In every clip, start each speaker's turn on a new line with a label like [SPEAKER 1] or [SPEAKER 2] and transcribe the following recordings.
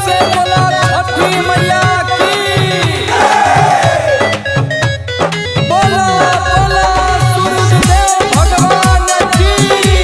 [SPEAKER 1] से बोला छठी मैया की बोला बोला सूरज देव भगवान की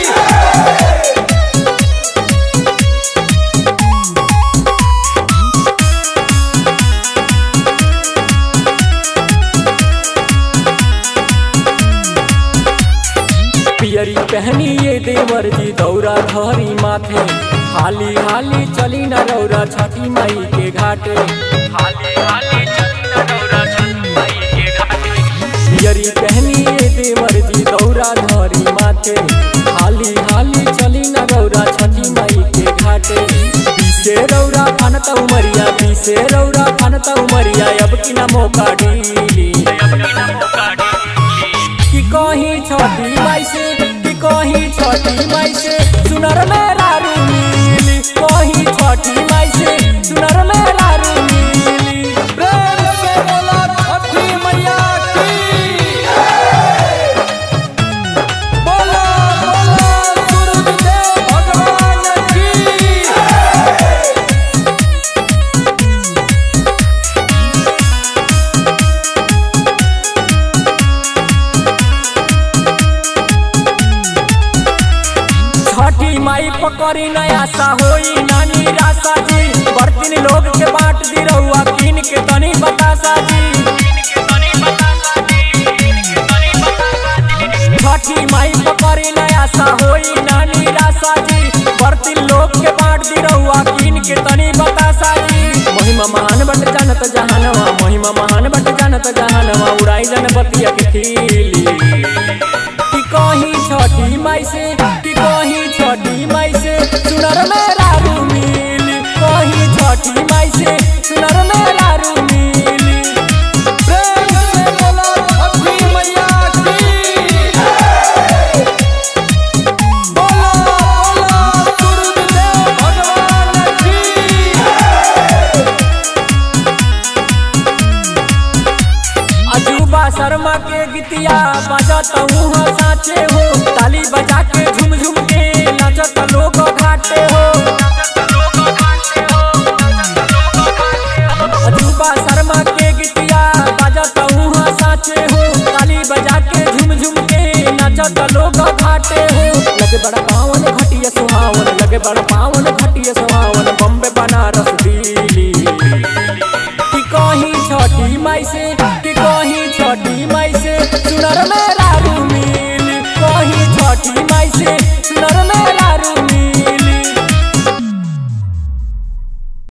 [SPEAKER 2] पियरी पहनी ये देवर जी दौरा धरी माथे हाली हाली चली न रौरा छठी माई के घाटे हाली हाली चली न रौरा छठी माई के घाटे पियरी पहनी ये देवर जी दौरा धरी माथे हाली हाली चली न रौरा छठी माई के घाटे पीछे रौरा फनता उमरिया पीछे रौरा फनता उमरिया अब की ना मौका डीली अब की ना मौका डीली कि कहीं छोटी माई से कि कहीं छोटी माई से सुनर मेरा रूमिली कहीं छोटी माई से सुनर मेरा रूमिली
[SPEAKER 1] प्रेम से बोला छठी मैया की बोला बोला सूरज देव भगवान की
[SPEAKER 2] छठी माई पकड़ी नया सा होई नानी रासा जी बर्तन लोग के बांट दी रहुआ किन के तनी बतासा जी छठी माई पकड़ी नया सा होई नानी रासा जी बर्तन लोग के बांट दी रहुआ किन के तनी बतासा जी महिमा महान बट जानत जहानवा महिमा महान बट जानत जहानवा उड़ाई जन बतिया के खीली कि कहीं छठी माई से कि कहीं छठी माई से सुनर मेरा रूमिल कहीं छठी माई से सुनर मेरा रूमिल
[SPEAKER 1] प्रेम से बोला छठी मैया की बोला बोला सूरज देव भगवान की
[SPEAKER 2] अजूबा शर्मा के गीतिया बजत हूँ साचे हो ताली बजा के झुम झुम के नाचत लोग घाटे हो अजूबा शर्मा के गीतिया बजत हूँ साचे हो ताली बजा के झुम झुम के नाचत लोग घाटे हो लगे बड़ा पावन घटिया सुहावन लगे बड़ा पावन घटिया सुहावन